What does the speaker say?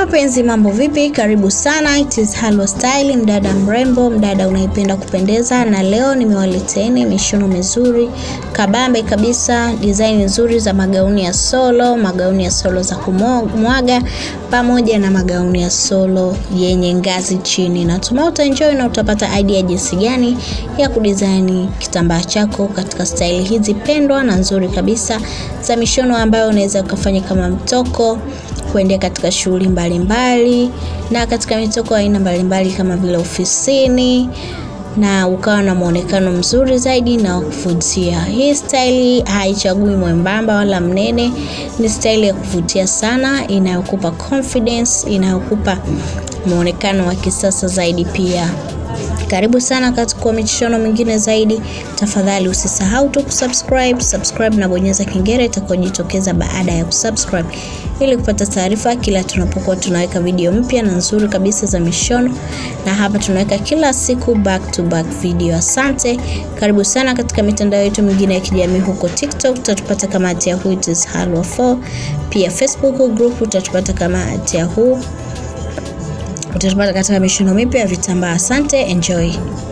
Mapenzi, mambo vipi? Karibu sana, it is Halwa Style, mdada mrembo, mdada unaipenda kupendeza, na leo nimewaleteni mishono mizuri kabambe kabisa, design nzuri za magauni ya solo, magauni ya solo za kumwaga pamoja na magauni ya solo yenye ngazi chini. Natumai utaenjoy na utapata idea jinsi gani ya kudesign kitambaa chako katika style hizi pendwa na nzuri kabisa za mishono ambayo unaweza ukafanya kama mtoko kuendea katika shughuli mbalimbali na katika mitoko aina mbalimbali kama vile ofisini na ukawa na muonekano mzuri zaidi na wa kuvutia. Hii staili haichagui mwembamba wala mnene, ni staili ya kuvutia sana, inayokupa confidence, inayokupa muonekano wa kisasa zaidi pia. Karibu sana katika mishono mingine zaidi. Tafadhali usisahau tu kusubscribe, subscribe na bonyeza kengele itakayojitokeza baada ya kusubscribe ili kupata taarifa kila tunapokuwa tunaweka video mpya na nzuri kabisa za mishono, na hapa tunaweka kila siku back to back video. Asante, karibu sana katika mitandao yetu mingine ya kijamii. Huko TikTok utatupata kama @yahoo it is halwa 4 pia Facebook group utatupata kama @yahoo utatupata katika mishono mipya ya vitambaa. Asante, enjoy.